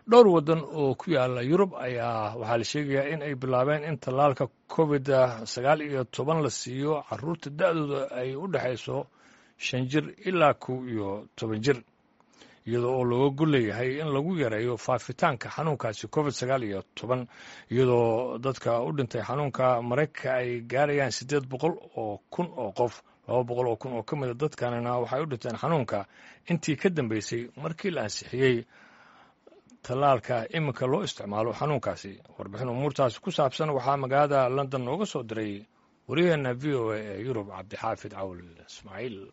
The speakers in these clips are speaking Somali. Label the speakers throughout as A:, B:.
A: dhowr waddan oo ku yaala yurub ayaa waxaa la sheegayaa in ay bilaabeen in tallaalka covid sagaal iyo toban la siiyo caruurta da-dooda ay u dhexayso shan jir ilaa kow iyo toban jir iyadoo oo looga golleeyahay in lagu yareeyo faafitaanka xanuunkaasi covid sagaal iyo toban iyadoo dadka u dhintay xanuunka maraykanka ay gaarayaan siddeed boqol oo kun oo qof laba boqol oo kun oo ka mida dadkanina waxay u dhinteen xanuunka intii ka dambeysay markii la ansixiyey tallaalka iminka loo isticmaalo xanuunkaasi warbixin umuurtaasi ku saabsan waxaa magaalada london nooga soo diray waryaheena v o a ee yurub cabdixaafid cawl ismaaciil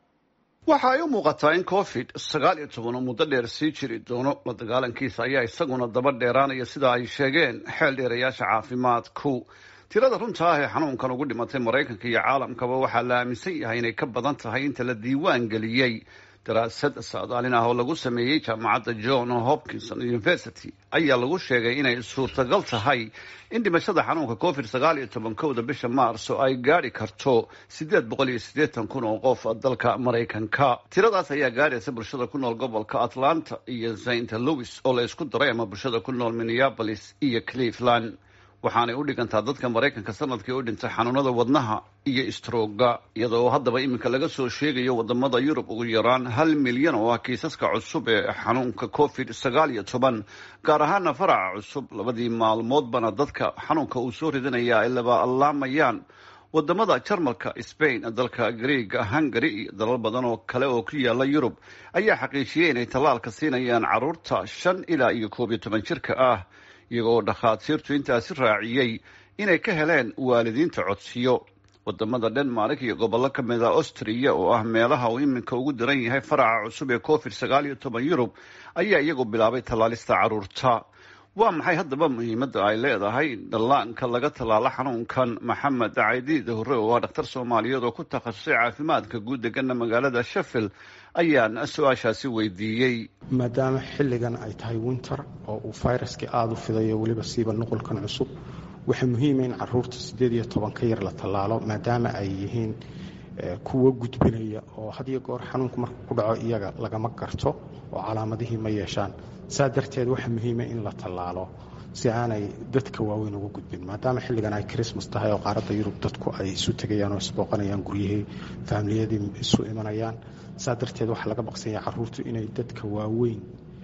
B: waxa ay u muuqataa in covid sagaal iyo toban oo muddo dheer sii jiri doono la dagaalankiisa ayaa isaguna daba dheeraanaya sida ay sheegeen xeel dheerayaasha caafimaadku tirada runta ah ee xanuunkan ugu dhimatay maraykanka iyo caalamkaba waxaa la aaminsan yahay inay ka badan tahay inta la diiwaan geliyey daraasad saadaalin ah oo lagu sameeyey jaamacadda john hopkinson university ayaa lagu sheegay inay suurtagal tahay in dhimashada xanuunka covid sagaal iyo toban kowda bisha maarso ay gaadhi karto siddeed boqol iyo siddeetan kun oo qof dalka maraykanka tiradaas ayaa gaadhaysa bulshada ku nool gobolka atlanta iyo saint louis oo la isku daray ama bulshada ku nool minneapolis iyo cleveland waxaanay u dhigantaa dadka maraykanka sanadkii u dhintay xanuunada wadnaha iyo strooga iyadoo haddaba iminka laga soo sheegayo wadamada yurub ugu yaraan hal milyan oo ah kiisaska cusub ee xanuunka covid sagaal iyo toban gaar ahaana faraca cusub labadii maalmoodbana dadka xanuunka uu soo ridinaya ay laba allaamayaan wadamada jarmalka spain dalka greega hungary iyo dalal badan oo kale oo ku yaala yurub ayaa xaqiijiyey inay tallaalka siinayaan caruurta shan ilaa iyo koob iyo toban jirka ah iyagoo dhakhaatiirtu intaasi raaciyey inay ka heleen waalidiinta codsiyo wadamada denmark iyo gobollo ka mid a austria oo ah meelaha uu iminka ugu daran yahay faraca cusub ee covid sagaal iyo toban yurub ayaa iyagu bilaabay tallaalista caruurta waa maxay haddaba muhiimadda ay leedahay dhallaanka laga tallaalo xanuunkan maxamed caydiid hore oo ah dhakhtar soomaaliyeed oo ku takhasusay caafimaadka guud degana magaalada sheffield ayaan su-aashaasi weydiiyey
C: maadaama xilligan ay tahay winter oo uu fayraskii aada u fidayo weliba siiba nuqulkan cusub waxaa muhiima in caruurta siddeed iyo toban ka yar la tallaalo maadaama ay yihiin kuwo gudbinaya oo had iyo goor xanuunku marka ku dhaco iyaga lagama garto oo calaamadihii ma yeeshaan saa darteed waxaa muhiima in la tallaalo si aanay dadka waaweyn uga gudbin maadaama xilligan ay christmas tahay oo qaaradda yurub dadku ay isu tegayaan oo isbooqanayaan guryihii faamiliyadii isu imanayaan saa darteed waxaa laga baqsanya caruurtu inay dadka waaweyn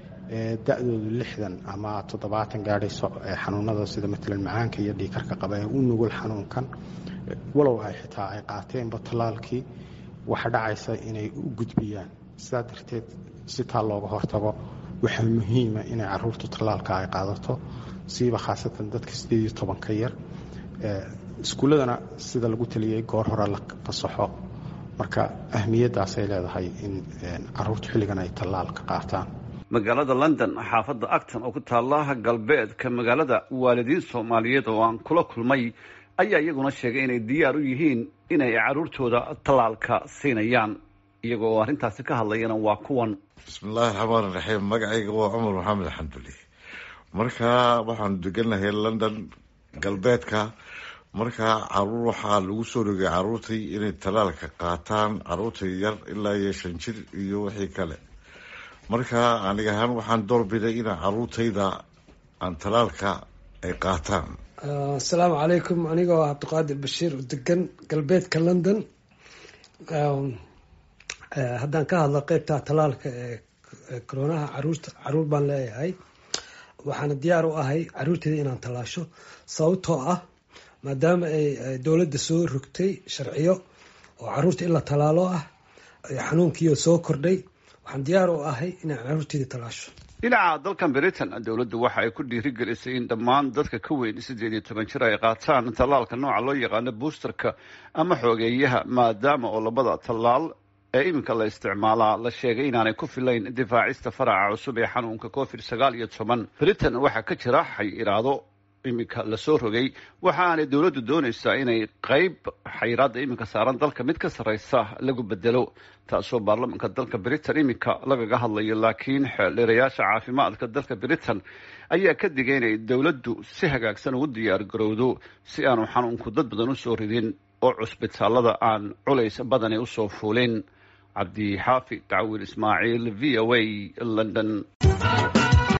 C: ee da-doodu lixdan ama toddobaatan gaadhayso ee xanuunada sida matalan macaanka iyo dhiikarka qaba ee u nugul xanuunkan walow ay xitaa ay qaateenba tallaalkii waxaa dhacaysa inay u gudbiyaan sidaa darteed si taa looga hortago waxaa muhiima inay caruurtu tallaalka ay qaadato siiba khaasatan dadka sideed iyo toban ka yar iskuulladana sida lagu taliyey goor hore la fasaxo marka ahmiyaddaasay leedahay in caruurtu xilligan ay tallaalka qaataan
B: magaalada london xaafadda acton oo ku taalla galbeedka magaalada waalidiin soomaaliyeed oo aan kula kulmay ayaa iyaguna sheegay inay diyaar u yihiin inay caruurtooda tallaalka siinayaan iyagoo arrintaasi ka hadlayana waa kuwan
D: bismillahi raxmaan raxiim magacayga waa cumar maxamed xamduli marka waxaanu deganahay london galbeedka markaa caruur waxaa lagu soo rogay caruurtii inay tallaalka qaataan caruurta yar ilaa iyo shan jir iyo wixii kale marka aniga ahaan waxaan doorbiday ina caruurtayda aan tallaalka ay qaataan
E: asalaamu calaykum anigoo ah cabdiqaadir bashiir oo degan galbeedka london haddaan ka hadlo qeybta tallaalka ee koronaha caruurta caruur baan leeyahay waxaana diyaar u ahay caruurteeda inaan tallaasho sababtoo ah maadaama ay dowladda soo rogtay sharciyo oo caruurta in la tallaalo ah xanuunkiio soo kordhay waxaan diyaar u ahay inaan caruurteeda tallaasho
B: dhinaca dalkan britain dowladdu waxa ay ku dhiirigelisay in dhammaan dadka ka weyn siddeed iyo toban jir ay qaataan tallaalka nooca loo yaqaano boosterka ama xoogeeyaha maadaama oo labada tallaal ee iminka la isticmaalaa la sheegay inaanay ku filayn difaacista faraca cusub ee xanuunka covid sagaal iyo toban britain waxaa ka jira xayiraado iminka lasoo rogay waxa aanay dowladdu doonaysaa inay qeyb xayiraadda iminka saaran dalka mid ka sarreysa lagu bedelo taasoo baarlamanka dalka britain iminka lagaga hadlayo laakiin xeeldheerayaasha caafimaadka dalka britain ayaa ka digay inay dowladdu si hagaagsan ugu diyaar garowdo si aanu xanuunku dad badan usoo ridin oo cusbitaalada aan culays badani usoo fuulin cabdi xaafi dacwiil ismaaciil v o a london